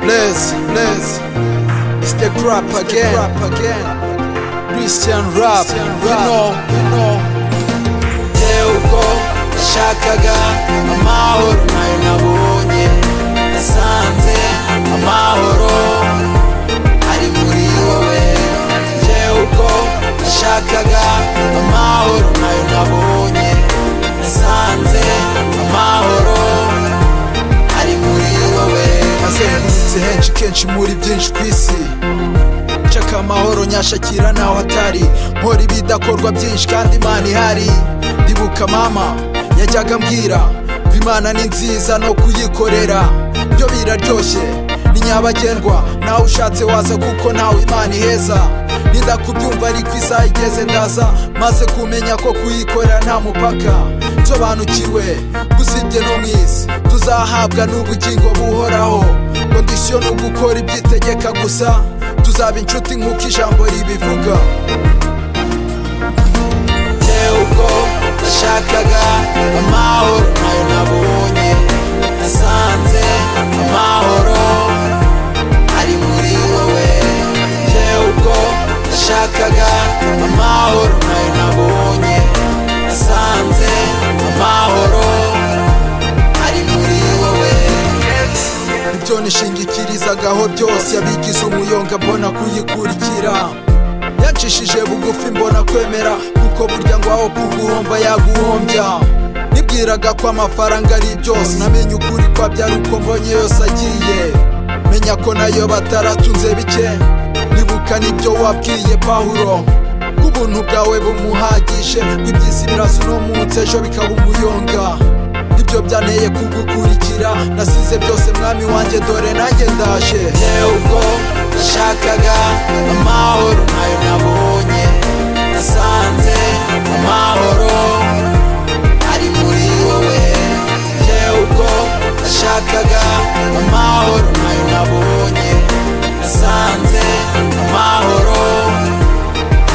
neza neza it's the crap again christian rap you know you know yewe ubwo nshakaga amahoro nayo nabonye nasanze amahoro ari muri wowe yewe ubwo nshakaga amahoro nayo nabonye nasanze amahoro ari muri wowe azengurutse henshi kenshi muri byinshi ku isi nshaka amahoro nyashakira naho atari nkora ibidakorwa byinshi kandi imana ihari ndibuka mama yajyaga ambwira ko imana ni nziza no kuyikorera byo biraryoshye ni nyabagendwa nawe ushatse waza kuko nawe imana iheza ninda kubyumva ariko isaha igeze ndaza maze kumenya ko kuyikorera nta mupaka nsobanukiwe gusibye no mu isi tuzahabwa n'ubugingo buhoraho kondisiyo ni ugukora ibyitegeka gusa tuzaba inshuti nk'uko ijambo ribivuga yewe ubwo nashakaga amahoro nayo nabonye nasanze amahoro ari muri wowe yewe ubwo nashakaga amahoro nayo nabonye nasanze amahoro ari muri wowe ibyo nishingikirizaga byose yabigize umuyonga mbona kuyikurikira yacishije bugufi mbona kwemera kuko burya ngo aho kuguhomba yaguhombya nibwiraga ko amafaranga ari byose namenye ukuri ko abyara uko mbonye yose agiye menya ko nayo bataratunze bike nibuka n'ibyo wabwiye pawulo ko ubuntu bwawe bumuhagije iby'isi biraza uno munsi ejo bikaba umuyonga ibyo byanteye kugukurikira nasize byose mwami wanjye dore nanjye ndaje yewe ubwo nashakaga amahoro nayo nabonye nasanze amahoro ari muri wowe yewe ubwo nashakaga amahoro nayo nabonye nasanze amahoro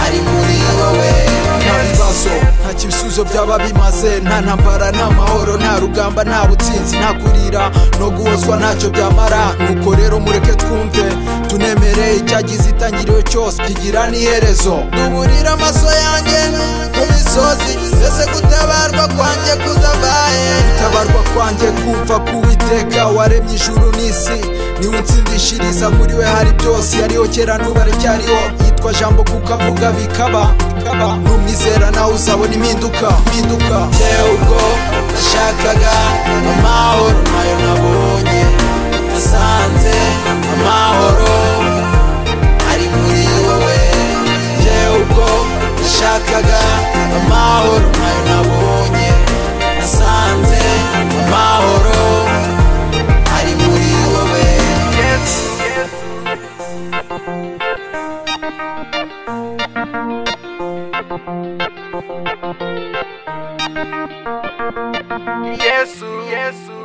ari muri wowe nta bibazo nta kibisubizo byaba bimaze nta ntambara nta mahoro nta rugamba nta butsinzi nta kurira no guhozwa ntacyo byamara nuko rero mureke twumve tunemere icyagize itangiriro cyose kigira n'iherezo duburire amaso yanjye ku misozi mbese gutabarwa kwanjye kuzabaye gutabarwa kwanjye kumva k'uwiteka waremye ijuru n'isi niwe untsindishiriza muri we hari byose yariho kera n'ubu aracyariho yitwa jambo kuko avuga bikaba bikaba. numwizera nawe uzabona impinduka impinduka yewe ubwo nashakaga amahoro nayo nabonye nasanze amahoro ari muri wowe yewe ubwo nashakaga amahoro nayo nabonye nasanze amahoro ari muri wowe Yesu Yesu